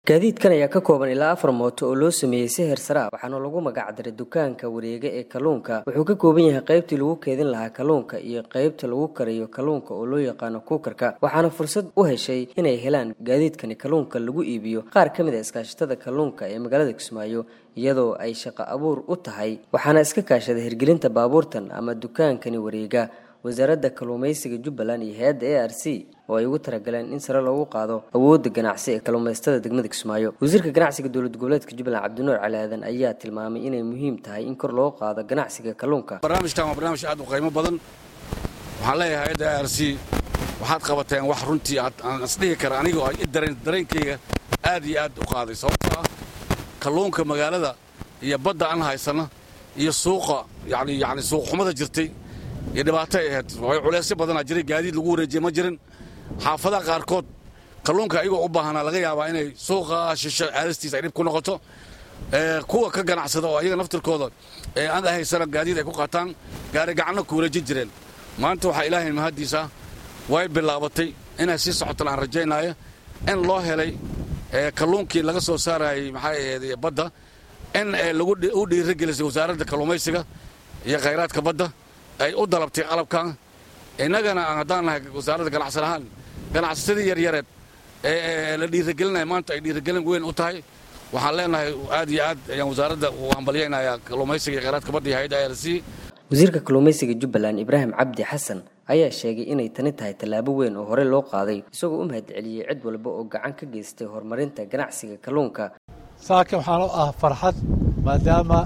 gaadiidkan ayaa ka kooban ilaa afar mooto oo loo sameeyey si heersara ah waxaana lagu magacdaray dukaanka wareega ee kalluunka wuxuu ka kooban yahay qaybtii lagu keedin lahaa kalluunka iyo qaybta lagu karayo kalluunka oo loo yaqaano kuukarka waxaana fursad u heshay inay helaan gaadiidkani kalluunka lagu iibiyo qaar ka mid a iskaashatada kalluunka ee magaalada kismaayo iyadoo ay shaqo abuur u tahay waxaana iska kaashaday hirgelinta baabuurtan ama dukaankani wareega wasaaradda kalluumaysiga jubbaland iyo hay-adda a r c oo ay ugu talagaleen in sare loogu qaado awoodda ganacsi ee kalluumaystada degmada kismaayo wasiirka ganacsiga dowlad goboleedka jubbaland cabdinuur cali aadan ayaa tilmaamay inay muhiim tahay in kor loo qaado ganacsiga kalluunka barnaamijkan waa barnaamij aad u qiimo badan waxaan leeyahay hay-adda a r c waxaad qabateen wax runtii aan isdhihi kara anigoo dareenkayga aad iyo aad u qaaday sababtoo ah kalluunka magaalada iyo badda aan haysana iyo suuqa yani yani suuqxumada jirtay iyo dhibaato ay ahayd way culeysyo badanaa jiray gaadiid lagu wareejiye ma jirin xaafadaha qaarkood kalluunka ayagoo u baahanaa laga yaabaa inay suuqa shisho aadastiisa ay dhib ku noqoto kuwa ka ganacsada oo ayaga naftirkooda ee aan haysana gaadiid ay ku qaataan gaari gacanno ku wareejin jireen maanta waxaa ilaahay mahaddiisa way bilaabatay inay sii socotaan aan rajaynaayo in loo helay kalluunkii laga soo saarayay maxay ahayd badda in u dhiirigelisay wasaaradda kalluumaysiga iyo khayraadka badda ay u dalabtay qalabkan innagana haddaan nahay wasaaradda ganacsan ahaan ganacsasadii yaryareed ee la dhiirigelinaya maanta ay dhiirigelin weyn u tahay waxaan leenahay aad iyo aad ayaan wasaaradda u hambalyaynayaa kalluumaysiga iyo khayraadka badda iyo hayadda a r c wasiirka kalluumaysiga jubbaland ibraahim cabdi xasan ayaa sheegay inay tani tahay tallaabo weyn oo hore loo qaaday isagoo u mahadceliyey cid walba oo gacan ka geystay horumarinta ganacsiga kalluunka saakin waxaan u ah farxad maadaama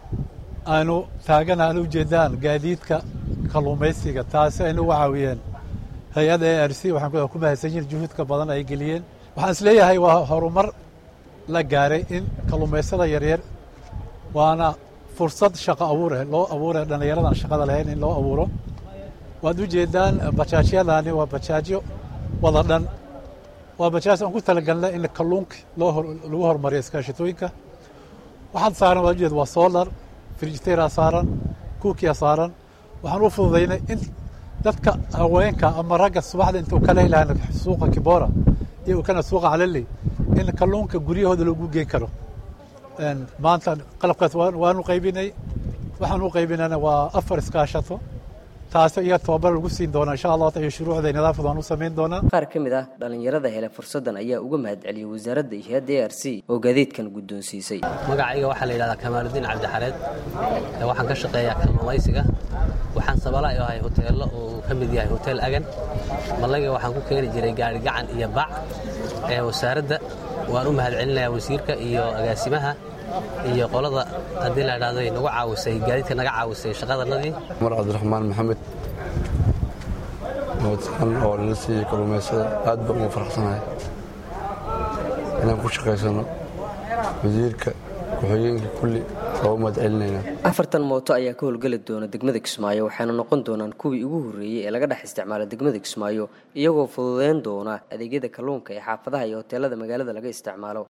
aanu taagana aan u jeedaan gaadiidka kalluumaysiga taasi aynu uga caawiyeen hay-adda a r c waxaan ku mahadsan yihin juhuudka badan ay geliyeen waxaan is leeyahay waa horumar la gaaray in kalluumaysada yaryar waana fursad shaqo abuureh loo abuureh dhallinyaradan shaqada lahayn in loo abuuro waad u jeedaan bajaajyadaani waa bajaajyo wada dhan waa bajaaj aan ku talagalna in kalluunka lagu horumariyo iskaashatooyinka waxaad saaran waad ujeed waa solar frijitera saaran kuukiya saaran waxaan u fududaynay in dadka haweenka ama ragga subaxda intuu ka leelahan suuqa kibora iyo kana suuqa calali in kalluunka guryahooda lagu geen karo maanta qalabkaas waanu qaybinay waxaan u qaybinana waa afar iskaashato taasi iyo tobabar lagu siin doonaa insha allah iyo shuruucda nidaamkooda waan u samayn doonaa qaar ka mid ah dhallinyarada hele fursaddan ayaa uga mahadceliyey wasaaradda iyo hay-adda a r c oo gaadiidkan guddoonsiisay magacayga waxaa la yidhahdaa kamaaludiin cabdixareed waxaan ka shaqeeyaa kalluumaysiga waxaan sabala u ahay hoteello uu ka mid yahay hotel agan mallaga waxaan ku keeni jiray gaari gacan iyo bac ee wasaaradda waan u mahadcelinayaa wasiirka iyo agaasimaha iyo qolada haddii la idhahdo nagu caawisay gaadiidka naga caawisay shaqadanadii cumar cabdiraxmaan maxamed nabadsan oo lala siiyey kalluumaysada aad baan ugu faraxsanahay inaan ku shaqaysano wasiirka ku-xigeenka kulli waa u mahadcelinaynaa afartan mooto ayaa ka howlgeli doona degmada kismaayo waxaana noqon doonaan kuwii ugu horreeyey ee laga dhex isticmaala degmada kismaayo iyagoo fududeyn doona adeegyada kalluunka ee xaafadaha iyo hoteelada magaalada laga isticmaalo